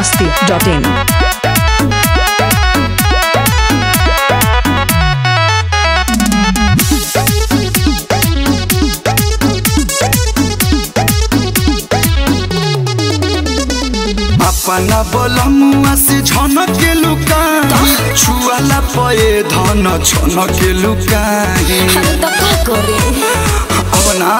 masti.in. अपना बोलमुआ से झनक के लुकाई छुआला पए धन छनक के लुकाई अरे तो का करे अपना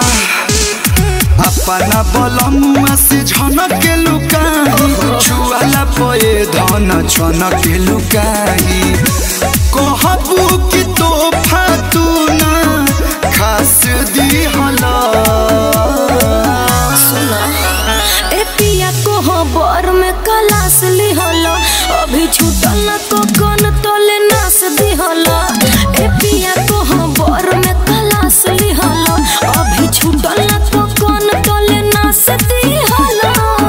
अपना बोलमुआ से झनक के लुकाई छुआला पए धन छनक के लुकाई कहबू कि तोहफा तू ना खास दी हला सुना ए पिया को हो बर में कलास लिहला अभी छूटल न तो कन तले नास दिहला ए पिया को हो बर में कलास लिहला अभी छूटल न तो कन तले नास दिहला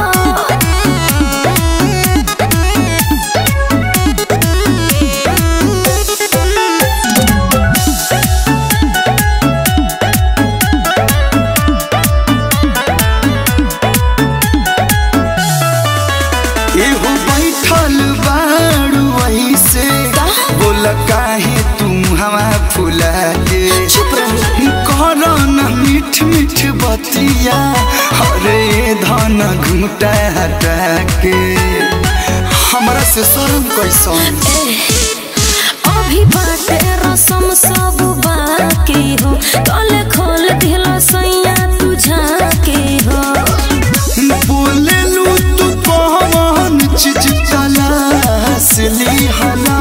एहो बैठल बाड़ू ऐसे बोल काहे तुम हवा फुला के चुप रहो कर न मीठ मीठ बतिया अरे धन घूटा हटा के हमरा से शर्म कैसन अभी बाटे रसम सब बाकी हो तले खोल दिला सैया तुझा के हो बोले लू तू कौन चीज तलाश ली हला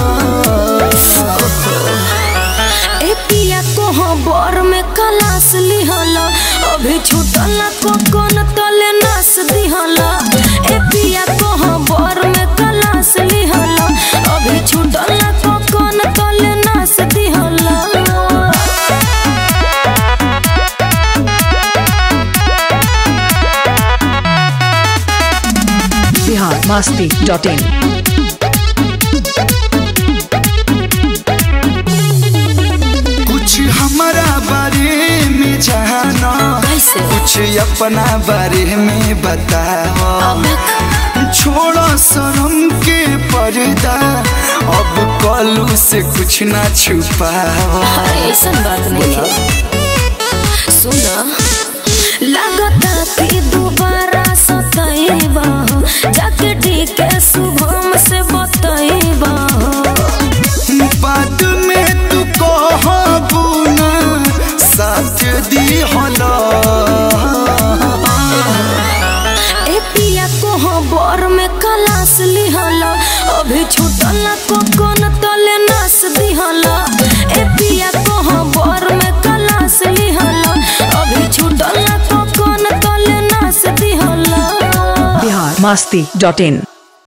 ए पिया को हो बर में कलास लिहला अभी छूटल को कोन तले नास दिहला ए पिया को हो बर में कलास लिहला अभी छूटल को कोन तले नास दिहला Bihar masti.in. कुछ हमारा बारे में जाना कैसे कुछ अपना बारे में बताओ अब छोड़ो शर्म के पर्दा अब कलू से कुछ ना छुपाओ अरे ऐसन बात नहीं है सुना लगता कि दोबारा सतैबा जाके ठीक है शुभम से बतैबा बाद में तू कहबू ना साथ दी होला ए पिया को हो बर में कलास लिहला अभी छूटल को कोन तले नास दिहला ए पिया को हो बर में कलास लिहला अभी छूटल को कोन तले नास दिहला Bihar masti.in.